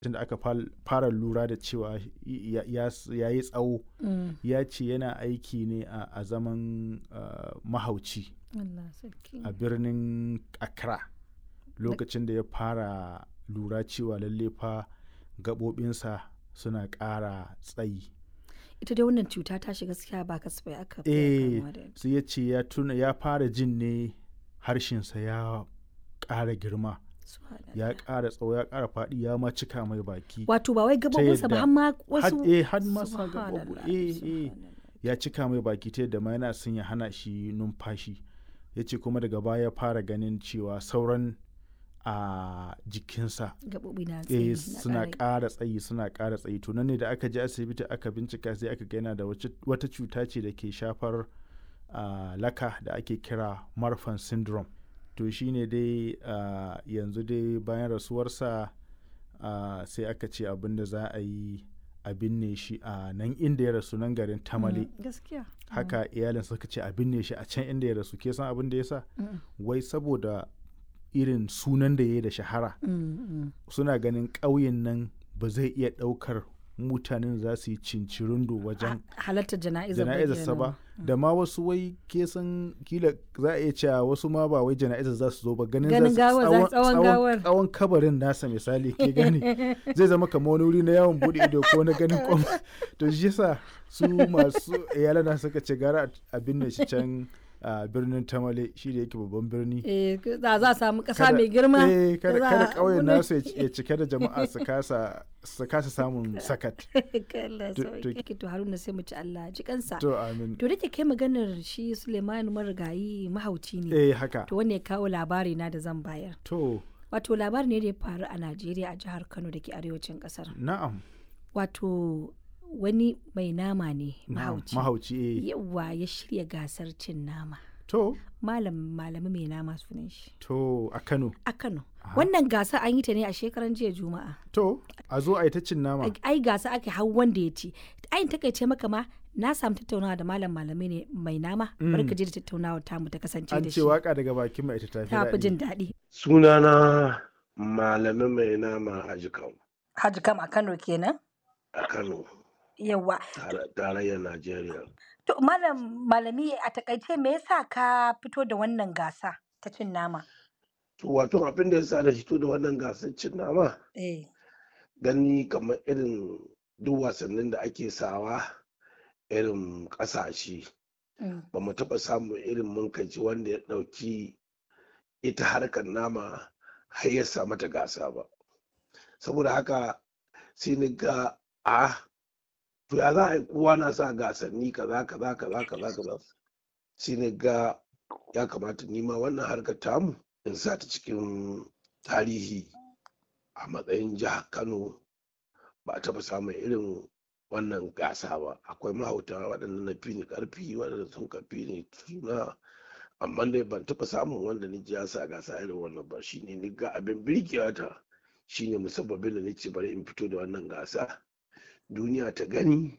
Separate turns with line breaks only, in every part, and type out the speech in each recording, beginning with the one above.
tunda aka fara lura da cewa ya yi tsawo
Mm.
ya ce yana aiki ne a a zaman uh, mahauci
Allah sarki.
a birnin accra lokacin da ya fara lura cewa lalle fa gaɓoɓinsa suna ƙara tsayi
Ita dai wannan cuta ta shiga gaskiya ba kasafai aka fiye
eh
kamuwa da ita.
sai ya ce ya tuna ya fara jin ne harshensa ya ƙara girma
Subhanallah.
ya ƙara tsawo ya ƙara faɗi ya ma cika mai baki
Wato ba wai gabobinsa ba
yadda-
har ma
har
wasu.
eh har ma sa
Subhanallah,
gaɓoɓi eh eh
subhanallah.
ya cika mai baki ta yadda ma yana son ya hana shi numfashi ya ce kuma daga baya ya fara ganin cewa sauran a jikinsa
Gaɓoɓi na
eh
tsayi na
suna
ƙara-
ƙara tsayi suna ƙara tsayi to nan ne da aka je asibiti aka bincika sai aka ga yana da wace- wata cuta ce da ke shafar ah, laka da ake kira marfan syndrome to shine dai ah, yanzu dai bayan rasuwarsa ah, sai aka ce abin da za a yi a binne shi a nan inda ya rasu nan garin tamale
Mm, Gaskiya.
haka iyalin suka ce a binne shi a can inda ya rasu ke san abin da ya sa
Mm,
wai saboda irin sunan da ya yi da shahara
mm, mm.
suna ganin ƙauyen nan ba zai iya ɗaukar mutanen za su yi cincirindo wajen
Halartar jana'izar ba
jana'izarsa ba da ma wasu wai ke san kila za a iya cewa wasu ma ba wai jana'izar za su zo ba ganin
Ganin
za su
gawar, za- tsawon gawar.
tsawon kabarin nasa misali ke gani zai zama kamar wani wuri na yawon bude ido ko na ganin kwam to shi yasa su masu iyalan na suka ce gara a binne shi can a birnin tamale shi da yake babban birni
Eh, za za a samu ƙasa
kada-
mai girma.
eh, kada
za
kada
a-
ƙauyen
wani-
nasu ya ci- ya cike da jama'a su kasa su kasa samun sakat
Allah
To-
sauki. To Haruna sai mu ci Allah ji kansa.
to amin
To da ke kai maganar shi Suleiman marigayi mahauci ne.
eh haka
To wanne ya kawo labari na da zan bayar.
to
Wato labari ne da ya faru a Najeriya a jihar Kano da ke arewacin kasar.
na'am
Wato wani mai nama ne
na'am,
mahauci.
mahauci eh
Yawwa ya shirya gasar cin nama.
to
Malam malami mai nama sunan shi.
to a Kano
A Kano. Wannan gasa an yi ta ne a shekaran jiya Juma'a.
to a zo a yi ta cin nama
ai gasa ake hau wanda ya ci ayin takaice maka ma na samu tattaunawa da malam malami ne mai nama bari ka je da tattaunawa tamu ta kasance
an
da
ce
shi
waka daga bakin mai ita tafi
ta fi
daɗi
jin daɗi
sunana malamin mai nama a jikan
Haji kam a Kano kenan
a kano
yawa
tare- tarayyar najeriya
to malam malami a takaice me yasa ka fito da wannan gasa ta cin nama
to wato abin da ya sa da fito da wannan gasar cin nama
eh
gani kamar irin duk wasannin da ake sawa irin ƙasashe
mm,
ba mu taɓa samun irin munkaci wanda ya ɗauki ita harkar nama har ya sa mata gasa ba saboda haka sai ni ga a to ya za a yi kowa na sa gasanni kaza kaza kaza kaza kaza sai ni ga ya kamata nima wannan harkar tamu in sa ta cikin tarihi a matsayin jihar kano ba a taɓa samun irin wannan gasa ba akwai mahauta waɗanda na fi ni ƙarfi waɗanda sun ka fi ni suna amma dai ban taɓa samun wanda ni ji ya sa gasa irin wannan ba shine ni ga abin birgewa ta shine musabbabin da nace bari in fito da wannan gasa duniya ta gani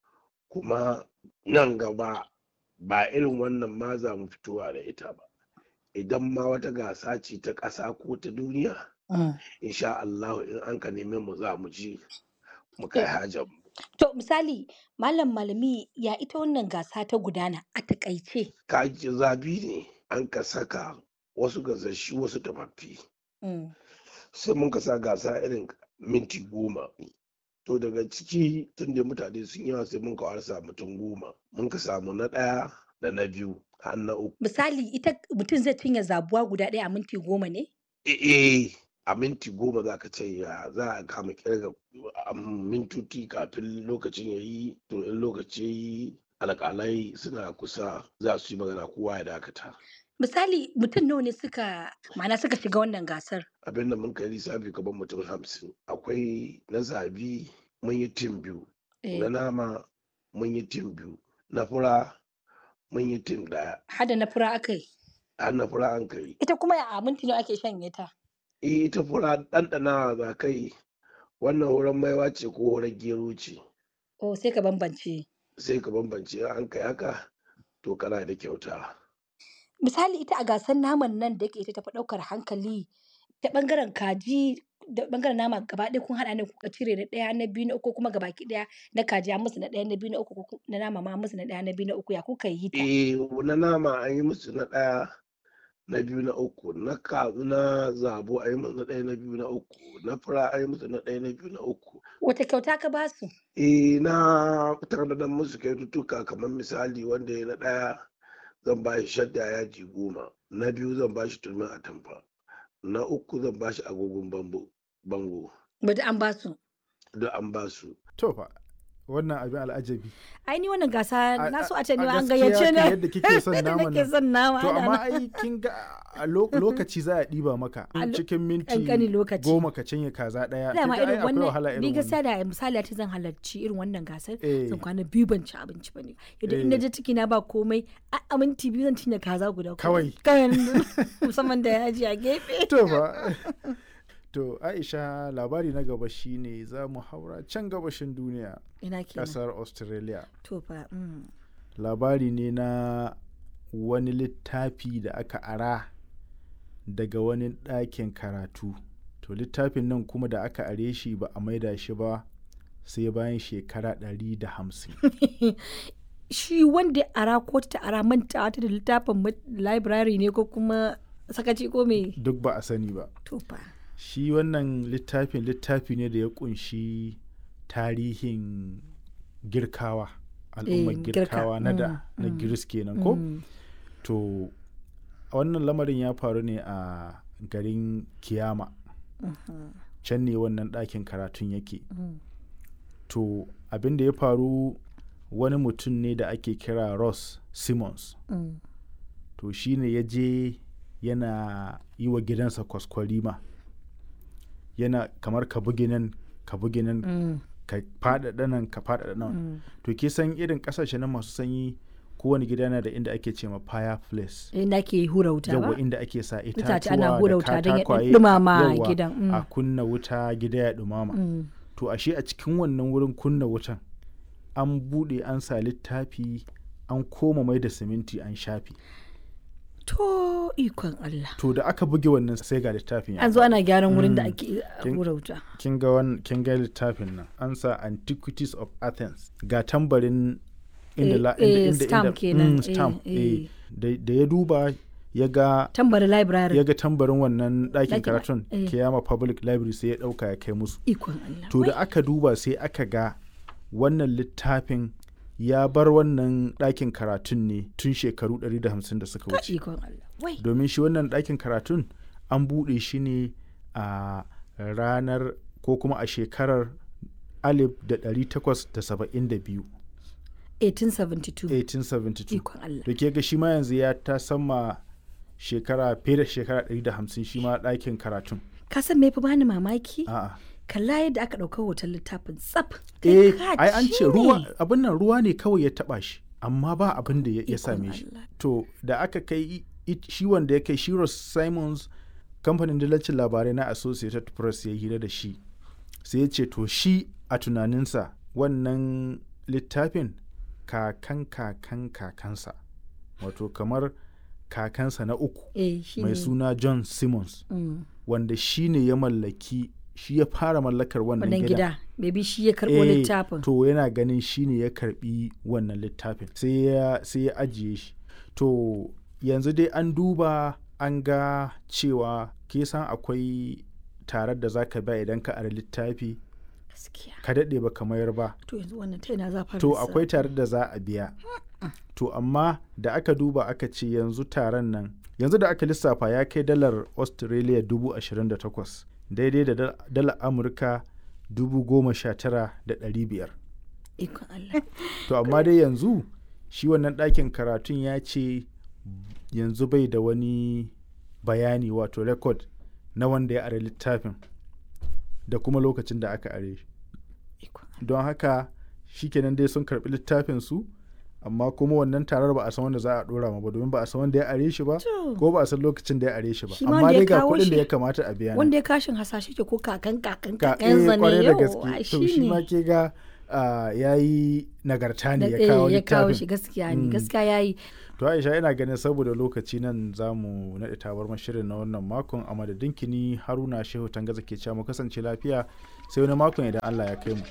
kuma nan gaba ba irin wannan ma za mu fitowa da ita ba idan ma wata gasa ce ta ƙasa ko ta duniya
mm.
insha Allah in an ka neme mu za mu ji mu kai hajar mu
to misali malam malami ya ita wannan gasa ta gudana a takaice
kaji zabi ne an ka saka wasu gasashi wasu tafaffi
mm.
sai mun ka sa gasa irin minti goma to daga ciki tun da mutane sun yawa sai mun ka warsa mutum goma mun ka samu na ɗaya da na biyu har na uku
misali ita mutum zai cinye zabuwa guda ɗaya a minti goma ne
eh a minti goma za ka ce ya za a kama kirga a mintoci kafin lokacin ya yi to in lokaci ya yi alƙalai suna kusa za su yi magana kowa ya dakata
misali mutum nawa ne suka ma'ana suka shiga wannan gasar
abin da mun kai lissafi gaban mutum hamsin akwai na zabi mun yi tim biyu
Eh,
na nama mun yi tim biyu na fura mun yi tim ɗaya
hada na fura aka yi
har na fura an kai
ita kuma a minti nawa ake shanye ta
eh ita fura ɗanɗana za kai wannan horon maiwa ce ko horon gero ce
oh sai ka bambance
sai ka bambance in an kai haka to kana da kyauta
misali ita a gasar naman nan da yake ita tafi ɗaukar hankali ta ɓangaren kaji da bangaren nama gaba ɗaya kun haɗa ne kuka cire da ɗaya na biyu na uku kuma gabaki ɗaya na kaji an musu na ɗaya na biyu na uku ko na nama ma an musu na ɗaya na biyu na uku ya kuka yi ta
eh na nama an yi musu na ɗaya na biyu na uku na ka na zabo an yi musu na ɗaya na biyu na uku na fura an yi musu na ɗaya na biyu na uku
wata kyauta ka ba su
eh na tanadar musu kyaututtuka kamar misali wanda ya na ɗaya zan ba shi shadda yaji goma na biyu zan ba shi turmin atamfa na uku zan ba shi agogon bambo bango
bada an ba su
duk an ba su
to fa wannan abin al'ajabi
ai ni wannan gasa
A-
na so
a-
a ce ni
a
ma an
gaskiya
gayyace
kan
ni
yadda kike son
Yadda
naman
nake
nan.
son nama
to
ana
amma
nan.
ai kin ga a lo- lokaci za a ɗiba maka
A lo-
cikin minti
ƙanƙanin lokaci.
goma ka cinye kaza ɗaya
dama
kin ga ai
irin
akwai wahala
wannan ni
irin
gaskiya
wannan
da misali a ce zan halarci irin wannan gasar
Eh.
zan kwana biyu ban ci abinci ba ne yadda in na
Eh.
je ciki na ba komai a a minti biyu zan cinye kaza guda
Kawai.
kawai musamman da yaji a gefe
to fa to Aisha labari na gaba shine za mu haura can gabashin duniya
ina kenan
ƙasar Australia
to fa mm.
labari ne na wani littafi da aka ara daga wani ɗakin karatu to littafin nan kuma da aka are shi ba a maida shi ba sai bayan shekara ɗari da hamsin
shi wanda ya ara ko ta ara manta ta da littafin mu- library ne ko kuma sakaci ko me
duk ba a sani ba
to fa
shi wannan littafin littafi ne da ya kunshi tarihin girkawa al'ummar
Eh, girka,
girkawa na da
mm,
na
mm,
giris kenan ko
Mm.
to wannan lamarin ya faru ne a garin kiyama
Mhm.
can ne wannan ɗakin karatun yake
Mm.
to abin da ya faru wani mutum ne da ake kira ross simmons
Mm.
to shi ne ya je yana yi wa gidansa kwaskwarima yana kamar ka bugi nan ka bugi nan
Mm.
ka faɗaɗa nan ka faɗaɗa nan
Mm.
to ke san irin ƙasashe na masu sanyi kowane gida yana da inda ake ce ma fireplace
inda ake hura wuta
yawa
ba
inda ake sa
Itace
itatuwa
ana hura
da
wuta don ya
katakwaye
ɗumama
yawa,
gidan, mm.
a kunna wuta gida ya ɗumama
Mm.
to ashe a cikin wannan wurin kunna wutan an buɗe an sa littafi an koma mai da siminti an shafi
to ikon Allah
to da aka buge wannan sai ga littafin ya
an zo ana gyaran wurin da
Mm.
ake
Kin-
hura wuta
kin ga wan kin ga littafin nan an sa antiquities of athens ga tambarin inda
Eh,
la
eh,
inda inda
stamp
inda-
kenan,
mm,
eh,
stamp
eh.
eh. da da ya duba ya ga
tambari library
ya ga tambarin wannan ɗakin
Ɗakin-
karatun
eh.
kiyama public library sai ya ɗauka ya kai musu
ikon Allah
to da aka duba sai aka ga wannan littafin ya bar wannan ɗakin karatun ne tun shekaru 150 da suka
Wai,
wuce
ikon Allah wai
domin shi wannan ɗakin karatun an buɗe shi ne a ranar ko kuma a shekarar 1872
1872
1872
ikon Allah
da ke ga shi ma yanzu ya ta sama shekara fiye da shekara 150 shi ma ɗakin karatun
ka san me fi bani mamaki
a'a
kalla yadda aka ɗauka hoton littafin tsaf
eh
Kai ka
ai an
ci
ce ruwa
ne.
abin nan ruwa ne kawai ya taba shi amma ba abin da ya ya
Ikon
same shi
Allah.
to da aka kai i- i- shi wanda ya kai shi Ross Simons kamfanin dillacin labarai na Associated Press ya hira da shi sai ya ce to shi a tunaninsa wannan littafin kakan kakan kakansa wato kamar kakansa na uku
eh shi
mai
ne
suna John Simmons
Mm.
wanda shi ne ya mallaki shi ya fara mallakar wannan
wannan
gidan
gida maybe shi ya karɓo
Eh,
littafin
to yana ganin shi ne ya karbi wannan littafin sai ya sai ya ajiye shi to yanzu dai an duba an ga cewa ke san akwai tarar da zaka ba idan ka ara littafi
gaskiya
ka daɗe ba ka mayar ba
to yanzu wannan ta ina za fara
to
lissafi?
akwai tarar da za a biya to amma da aka duba aka ce yanzu taron nan yanzu da aka lissafa ya kai dalar australia dubu ashirin da takwas daidai da dal- dalar amurka dubu goma sha tara da ɗari biyar
ikon Allah
to amma dai yanzu shi wannan ɗakin karatun ya ce yanzu bai da wani bayani wato rekod na wanda ya are littafin da kuma lokacin da aka are shi
ikon
don haka shikenan dai sun karɓi littafin su amma kuma wannan tarar ba a san wanda za a ɗora ma ba domin ba a san wanda ya are shi ba
To.
ko ba a san lokacin da ya are shi ba
Shi ma
amma
wanda ya
dai ga
kawo
kuɗin da
shi-
ya kamata a biya nan.
wanda ya kashin hasashe ke ko kakan kakan
ka
kakan
eh,
zane
kwarai da
yau
gaske to shi ma ke ga ya yi nagarta ne
Da-
ya kawo
eh, ya kawo
littafin
shi gaskiya ne
Mm.
gaskiya yayi
to aisha ina ganin saboda lokaci nan za mu naɗe tabar shirin na wannan makon a madadin kini haruna shehu tangaza ke cewa mu kasance lafiya sai wani makon idan allah ya kai mu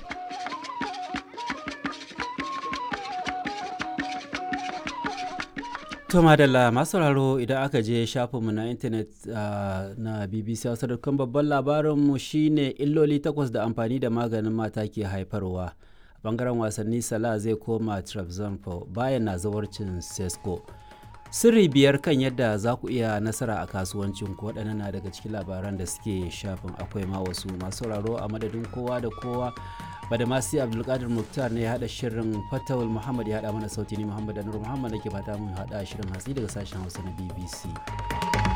To madalla masu sauraro idan aka je shafinmu na intanet ah, na BBC Hausa.com babban labarinmu shine illoli takwas da amfani da maganin mata ke haifarwa. A bangaren wasanni Salah zai koma Trabzonspor bayan na zawarcin Sesko. Sirri biyar kan yadda za ku iya nasara a kasuwancin ku waɗannan na daga cikin labaran da suke shafin akwai ma wasu masu sauraro a madadin kowa da kowa badamasi abdulkadir muktar ne ya haɗa shirin fatawul muhammad ya haɗa mana sauti ni muhammad anur muhammad da ke fata mun haɗa shirin hatsi daga sashen hausa na bbc